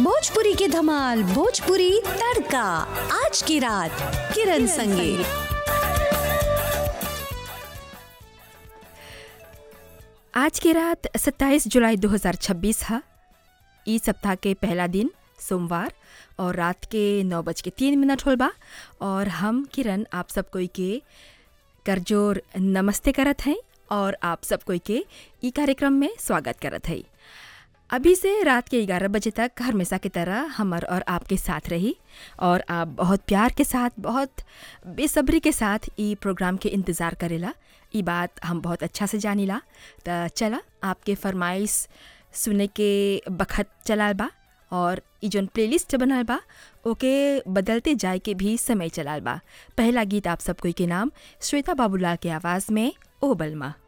भोजपुरी की धमाल भोजपुरी तड़का आज की रात किरण संगे आज की रात 27 जुलाई 2026 है इस सप्ताह के पहला दिन सोमवार और रात के नौ बज के तीन मिनट होल बा और हम किरण आप सब कोई के करजोर नमस्ते करत हैं और आप सब कोई के ई कार्यक्रम में स्वागत करत हैं अभी से रात के 11 बजे तक हमेशा की तरह हमर और आपके साथ रही और आप बहुत प्यार के साथ बहुत बेसब्री के साथ ई प्रोग्राम के इंतज़ार करेला ई बात हम बहुत अच्छा से जानीला त चला आपके फरमाइश सुने के बखत चलाल बा और ई जौन प्लेलिस्ट बनल बा ओके बदलते जाए के भी समय चलाल बा पहला गीत आप सब कोई के नाम श्वेता बाबूलाल के आवाज़ में ओ बलमा